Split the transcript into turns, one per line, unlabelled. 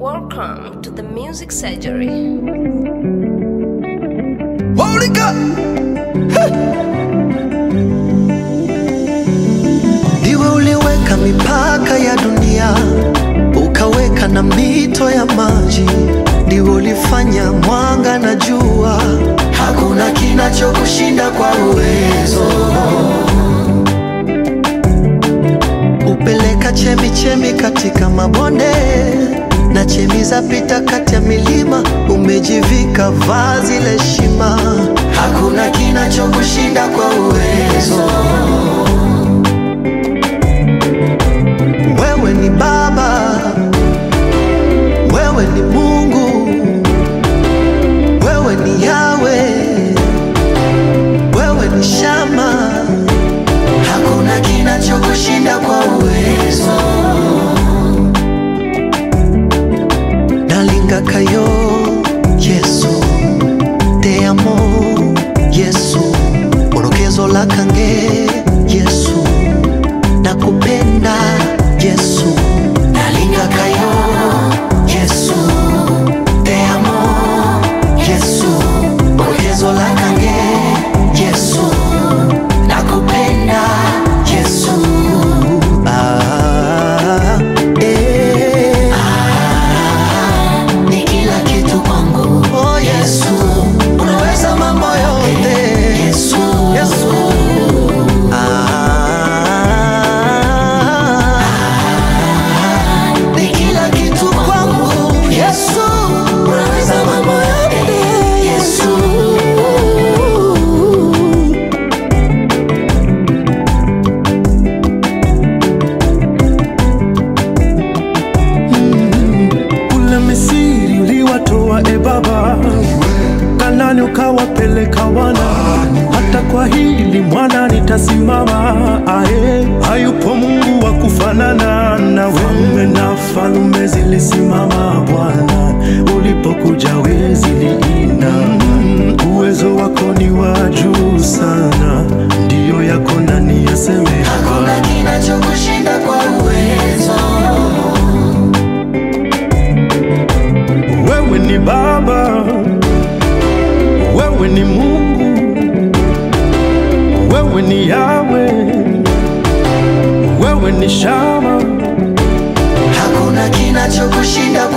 Welcome to the Music Surgery.
Holy God. Ndiwe uliweka mipaka ya dunia, ukaweka na mito ya maji. Ndiwe ulifanya mwanga na jua, hakuna kinachokushinda kwa uwezo. Upeleka chemi chemi katika mabonde na chemi za pita kati ya milima, umejivika vazi la heshima, hakuna kinachokushinda kwa uwezo. Wewe ni Baba, wewe ni Mungu, wewe ni Yawe, wewe ni Shama, hakuna kinachokushinda kwa uwezo. nalingakayo yesu te amo yesu orokezo lakange yesu nakupenda yesu nalingakayo yesu te amo yesu orokezo lakange yesu nakupenda yesu ah, eh. ni kila kitu kwangu. Oh Yesu, unaweza mambo yote. Yesu, Yesu. Ah, ni kila kitu kwangu. Yesu, unaweza mambo yote. Yesu.
Kule Misiri uliwatoa e Baba, Kanani ukawapeleka wana, hata kwa hili mwana nitasimama. Ae, hayupo Mungu wa kufanana nawe. Falme na falume zilisimama Bwana, ulipokuja we ziliina. Mm, Uwezo wako ni wa juu sana, ndiyo yako nani yaseme
Hakuna kinachokushinda kwa uwezo.
Wewe ni Baba, wewe ni Mungu, wewe ni Yawe, wewe ni Shama,
Hakuna kinachokushinda